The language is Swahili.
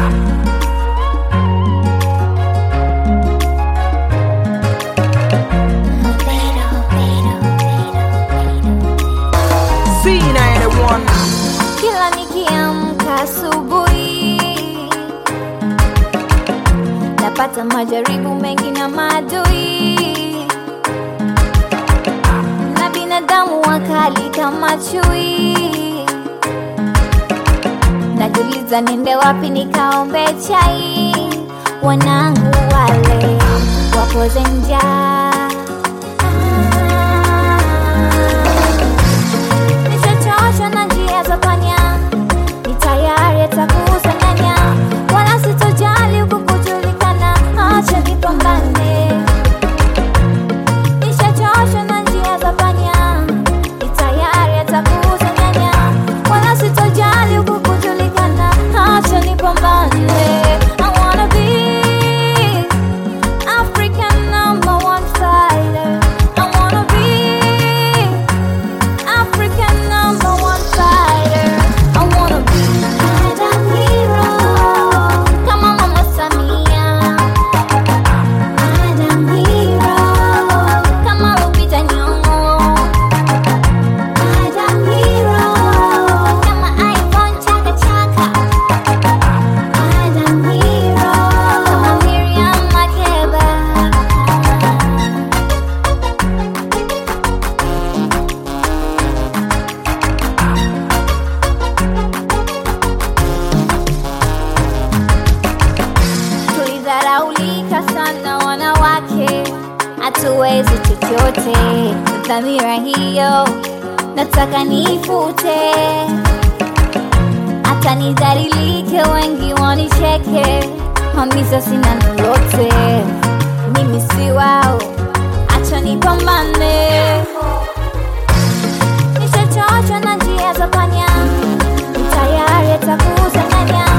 C91 Kila nikiamka asubuhi napata majaribu mengi na maadui na binadamu wakali kama chui. Najiuliza niende wapi nikaombe chai, wanangu wale wapoze njaa Nishachoshwa na njia za panya, ni tayari atakusanganya, wala sitojali huku kujulikana, acha nipambane. Nishachoshwa na njia za panya, ni tayari atakusanganya, wala sitojali huku kujulikana, acha nipambane. I wanna be African number one fighter. I wanna be African number one fighter. I wanna be Madam Hero. Kama Mama Samia. Madam Hero. Kama Lupita Nyong'o. Madam Hero. Kama Ivon Chaka Chaka. Madam Hero. Kama Miriam Makeba. Tulidharaulika sana wanawake, hatuwezi chochote. Dhamira hiyo nataka nifute, hata nidhalilike, wengi wanicheke, hamisa sina lolote, mimi si wao, acha nipambane. Nishachoshwa na njia za panya, ni tayari atakusanganya